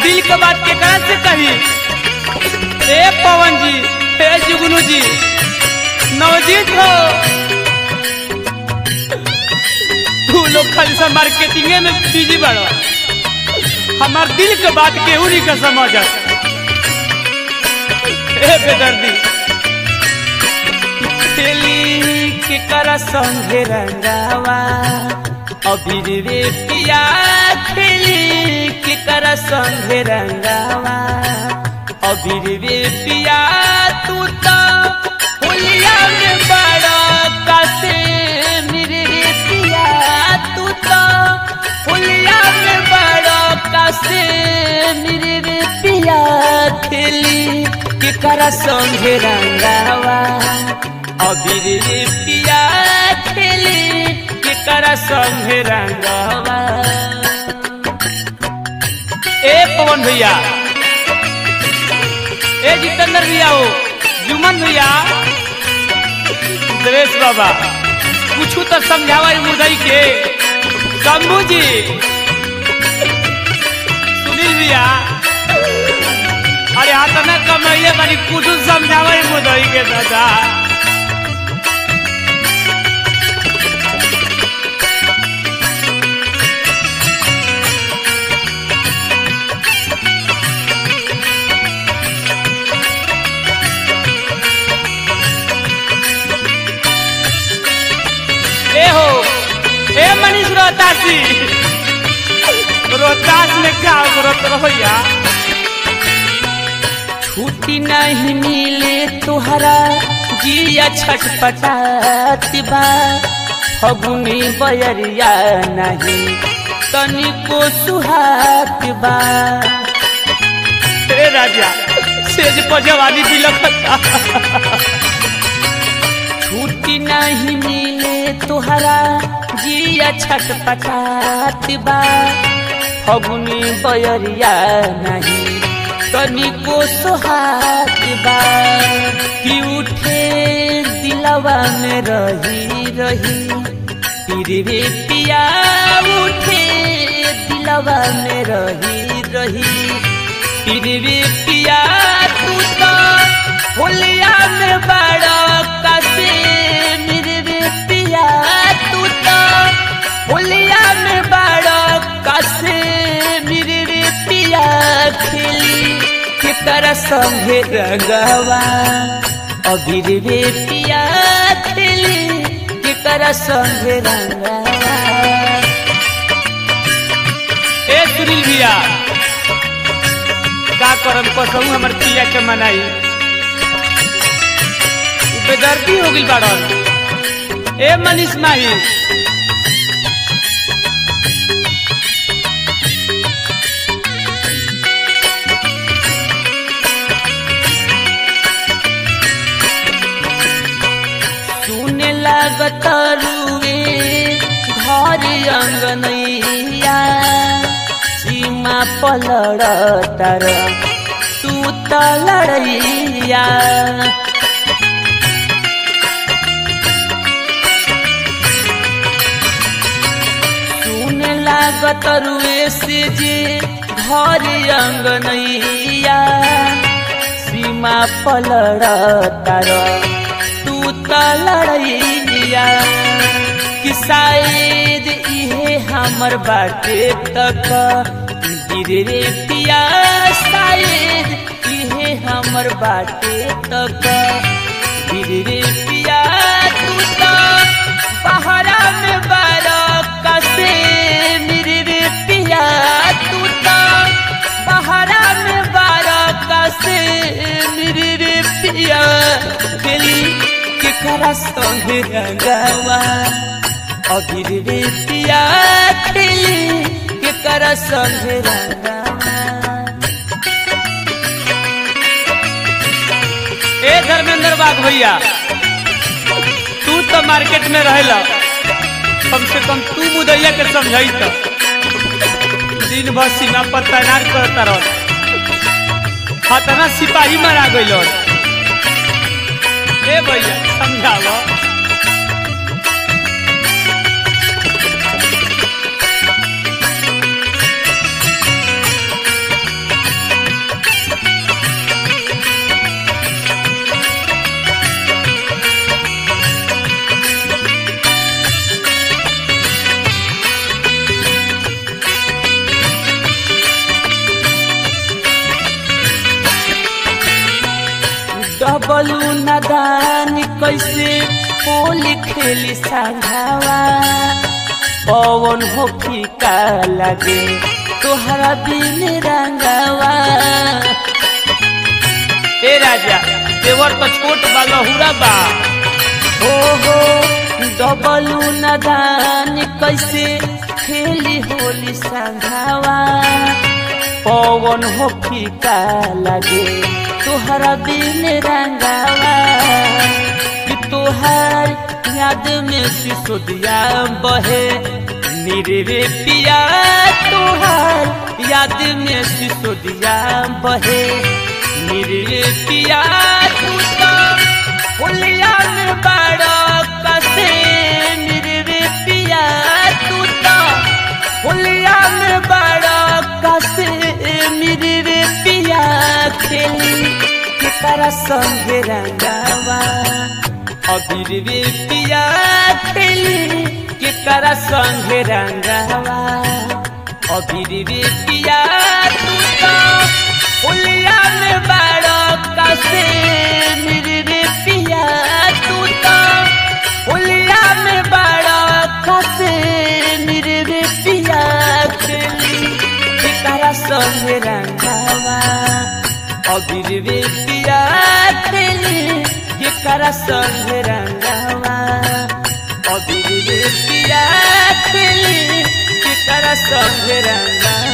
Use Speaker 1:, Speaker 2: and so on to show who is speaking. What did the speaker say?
Speaker 1: दिल के बात केकरा से कही ए पवन जी ए जुगनू जी नवजीत हो तू लोग खाली सा मार्केटिंगे में बिजी बड़ो हमार दिल के बात केहू नहीं का समझ ए बेदर्दी खेली के कर संगे रंगावा अबीर रे पिया खेली के कर संगे रंगावा अबीर रे पिया तू तो होलिया में बड़ा कसे मेरे रे पिया तू तो होलिया में बड़ा कसे मेरे रे पिया खेली के कर संगे रंगावा अबीर रे पिया खेली के कर संगे रंगावा ए पवन भैया ए जितेंद्र भैया हो जुमन भैया सुरेश बाबा कुछ तो समझावा मुदई के शंभू जी सुनील भैया अरे हाथ न कमैले बानी कुछ समझावा मुदई के दादा ए हो ए मनीष रोहतासी रोहतास में क्या करत रहोया छुट्टी नहीं मिले तुहरा जिया छटपटात बा फगुनी बयरिया नहीं तनिको सुहात बा हे राजा सेज पजवानी दिलखता छुट्टी नहीं मिले तुहरा जिया छटपटात बा फगुनी बयरिया नहीं तनिको सोहात बा कि उठे दिलवा में रही रही तिरवे पिया उठे दिलवा में रही रही तिरवे पिया तू तो होलिया में बड़ा कसे मेरे पिया तू तो होलिया में बड़ा कसे मेरे पिया खेली के कर संगे रंगवा अबीर रे पिया खेली के कर संगे रंगवा ए सुनील भैया का करम कसहू हमर पिया के मनाई बेदर्दी हो गई बाड़न ए मनीष माही सुने लागत रुए घर अंगनैया सीमा पलड़ तर तू त लड़ैया सुने लागत रुए से जे घर अंगनैया सीमा पलड़ तर तू त लड़ैया कि शायद इहे हमर बाटे तक गिरे पिया शायद इहे हमर बाटे तक गिरे पिया तू तो पहरा में बारा कसे मेरे पिया तू तो पहरा में बारा कसे मेरे पिया दिली के करा संगे रंगावा अबीर रे पिया खेली के करा संगे रंगावा ए धर्मेंद्र बाग भैया तू तो मार्केट में रहेला कम से कम तू मुदैया के समझाई तो दिन भर सीमा पर तैनात करता रह खतना सिपाही मारा गइल ए भैया समझावा
Speaker 2: डबलू नदान कैसे होली खेली संघावा पवन हो फीका लगे तोहरा बिन रंगावा
Speaker 1: ए राजा देवर तो छोट बा लहुरा बा
Speaker 2: ओहो डबलू नदान कैसे खेली होली संघावा पवन हो फीका लगे तोहरा बिन रंगावा कि तोहार याद में सिसोदिया बहे निरे पिया तोहार याद में सिसोदिया बहे निरे पिया तू तो होलिया में बड़ा कसे निरे पिया तू तो होलिया में बड़ा कसे निरे पिया खेली केकरा संगे रंगावा अबीर रे पिया खेली केकरा संगे रंगावा अबीर रे पिया तू तो होलिया में बड़ा कसे रे पिया तू तो होलिया में बड़ा कसे रे पिया खेली केकरा संगे रंगावा अबीर रे पिया खेली केकरा संगे रंगावा अबीर रे पिया खेली केकरा संगे रंगावा